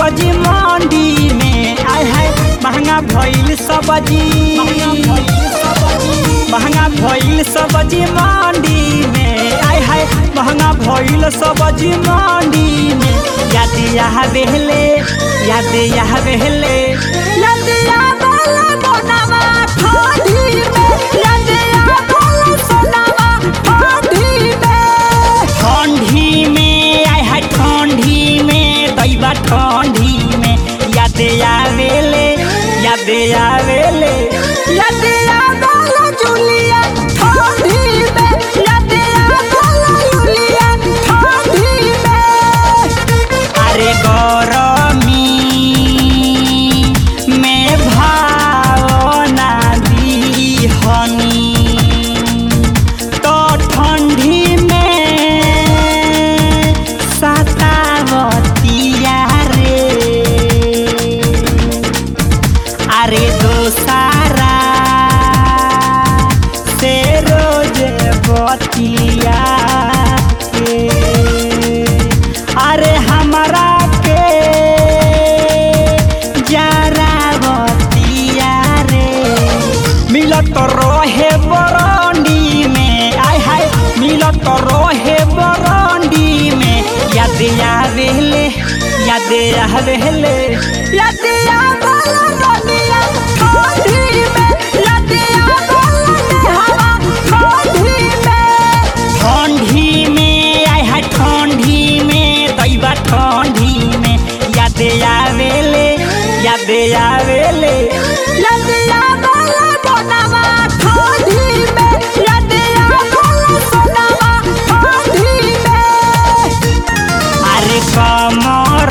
सब्जी मंडी में आय है महंगा भइल सब्जी महंगा भइल सब्जी मंडी में आय है महंगा भइल सब्जी मंडी में याद यहाँ बेहले याद यहाँ बेहले याद यहाँ बोला मोनावा ठंडी में याद यहाँ बोला सोनावा ठंडी में ठंडी में आय है ठंडी में दैबा ठंडी में याद आवेले याद आवेले याद आवेला जुलिया ठंडी में याद आवेला जुलिया ठंडी में अरे गरमी में भावना दीहनी तो ठंडी में सतावतिया रे अरे दोसारा से रोज बतिया के अरे हमारा के जरा बतिया रे मिलत रहे बरंडी में आय हाय मिलत रहे बरंडी में याद आवेले याद आवेले याद आवेला दुनिया ठंडी में याद आवेला हवा ठंडी में ठंडी में आय हाय ठंडी में दैबा ठंडी में याद आवेले याद आवेले याद आवेला बनावा ठंडी में याद आवेला सोनावा ठंडी में अरे कमर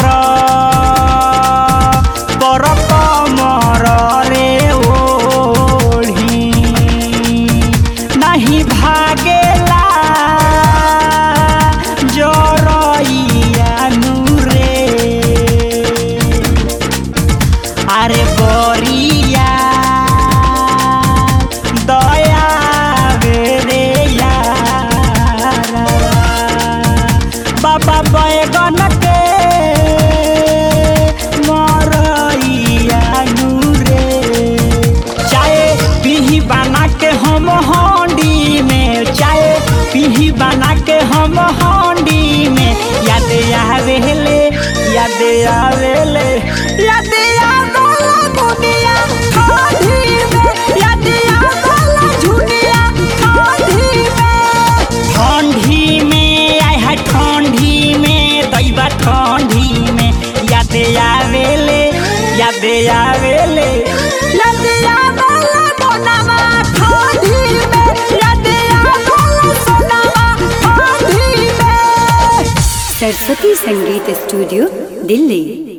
पर कमर रे ओढ़ी नहीं भागेला जरइया नूरे अरे बोरिया दया बेरे यारा बाबा बैगन के मरइया नूरे चाहे पीही बना के हम हांडी में चाहे पीही बना के हम हांडी में याद आवेले याद आवेले याद आवेला दुनिया ठंडी में याद आवेला झुनिया ठंडी में ठंडी में आय है ठंडी में दैबा ठंडी में याद आवेले याद आवेले याद आवेला मोनावा ठंडी में याद आवेला सोनावा ठंडी में सरस्वती संगीत स्टूडियो दिल्ली